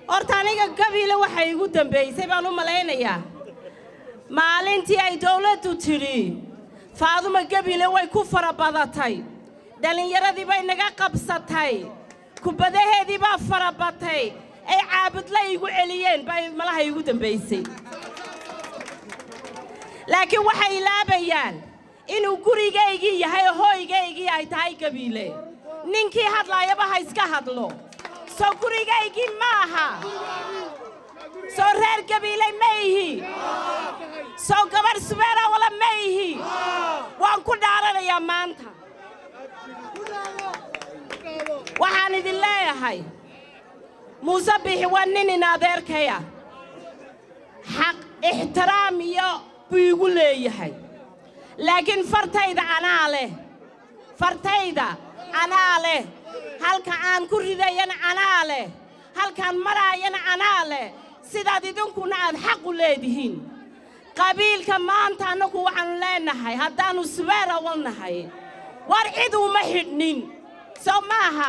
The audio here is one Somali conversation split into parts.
horta aniga gabiile waxay igu dambaysay baan u malaynayaa maalintii ay dawladdu tidhi faaduma gabiile way ku fara badatay dhallinyaradii bay naga qabsatay kubadaheedii baa fara batay ay caabudla igu celiyeen bay malaha igu dambaysay laakiin waxay ilaabayaan inuu gurigaygii yahay oo hooygaygii ay tahay gabiile ninkii hadlaayaba ha iska hadlo soo gurigaygii ma aha soo reer gabiiley ma ihi soo gabadh subeera wala ma ihi waan ku dhaaranayaa maanta waxaan idin leeyahay muuse bixi waa nin in adeerkaya xaq ixtiraam iyo buu igu leeyahay laakiin fartayda anaa leh fartayda anaa leh halka aan ku ridayana anaa leh halkaan maraayana anaa leh sidaad idinkuna aad xaq u leedihiin qabiilka maanta annagu waxaannu leennahay haddaannu subeera walnahay war cid uma xidhnin sow maaha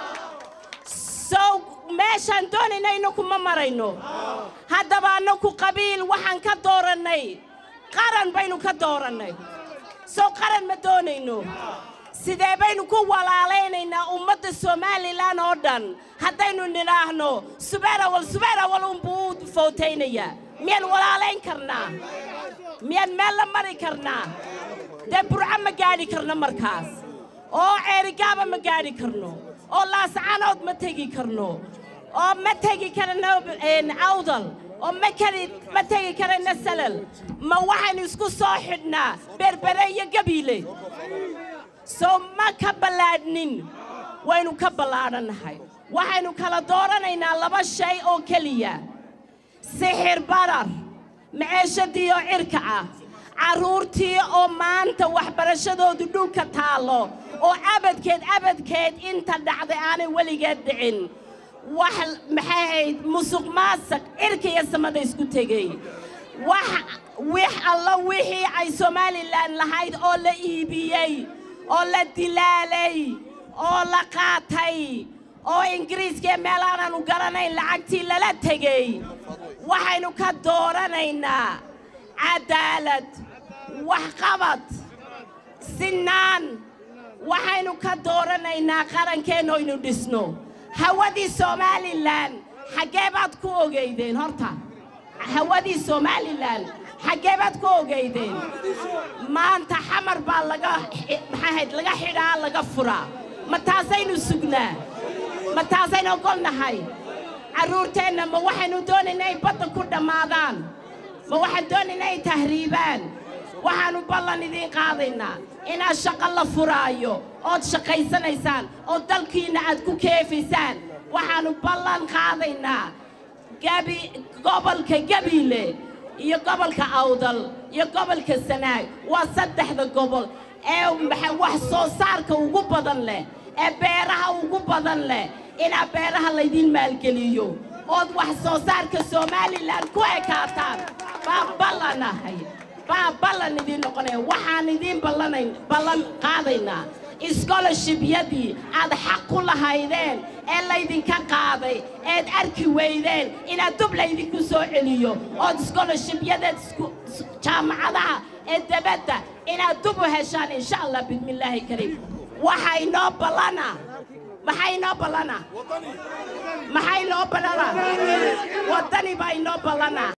sow meeshaan doonayna kuma marayno haddaba annagu qabiil waxaan ka doorannay qaran baynu ka doorannay sow qaran ma doonayno sidee baynu ku walaalaynaynaa ummadda somalilan oo dhan haddaynu nidhaahno subeerawal subeerawal unbuu u footaynayaa miyaan walaalayn karnaa miyaan meel la mari karnaa dee burco ma gaadhi karno markaas oo ceerigaaba ma gaadhi karno oo laascanood ma tegi karno oo ma tegi karno awdal oo ma kari ma tegi karayno salal ma waxaynu isku soo xidhnaa berbere iyo gabiile sow ma ka ballaadhnin waynu ka ballaadhannahay waxaynu kala dooranaynaa laba shay oo keliya sixir barar maceeshadii oo cirka ah carruurtii oo maanta waxbarashadoodu dhulka taallo oo abadkeed abadkeed inta dhacday aanay weligeed dhicin wax maxay ahayd musuq maasaq cirka iyo samada isku tegey wax wix alla wixii ay somalilan lahayd oo la iibiyey oo la dilaalay oo la qaatay oo ingiriiskaiyo meel aanaanu garanayn lacagtii lala tegey waxaynu ka dooranaynaa cadaalad waxqabad sinaan waxaynu ka dooranaynaa qarankeenna oynu dhisno hawadii somalilan xaggee baad ku ogaydeen horta hawadii somalilan xaggee baad ku ogaydeen maanta xamar baa laga maxaahayd laga xidhaa laga furaa ma taasaynu sugnaa ma taasaynu ogolnahay carruurteenna ma waxaynu doonaynaa ay badda ku dhammaadaan ma waxaan doonaynaa ay tahriibaan waxaannu ballan idiin qaadaynaa inaad shaqo la furaayo ood shaqaysanaysaan oo dalkiinna aad ku keefaysaan waxaannu ballan qaadaynaa gabi gobolka gabiile iyo gobolka awdal iyo gobolka sanaag waa saddexda gobol ee wax soo saarka ugu badan leh ee beeraha ugu badan leh inaa beeraha laydiin maalgeliyo ood wax soo saarka somalilan ku ekaataan baan ballanahay baa ballan idiin noqonaya waxaan idiin ballanayn ballan qaadaynaa iskoloshibiyadii aad xaq ku lahaydeen ee laydinka qaaday eed arki weydeen inaad dub laydinku soo celiyo ood iskoloshibyadeed jaamacadaha ee debadda inaad dub u heshaan insha allah bismillaahi kariim waxaa inoo ballana maxaa inoo ballana maxaa inoo ballana waddani baa inoo ballana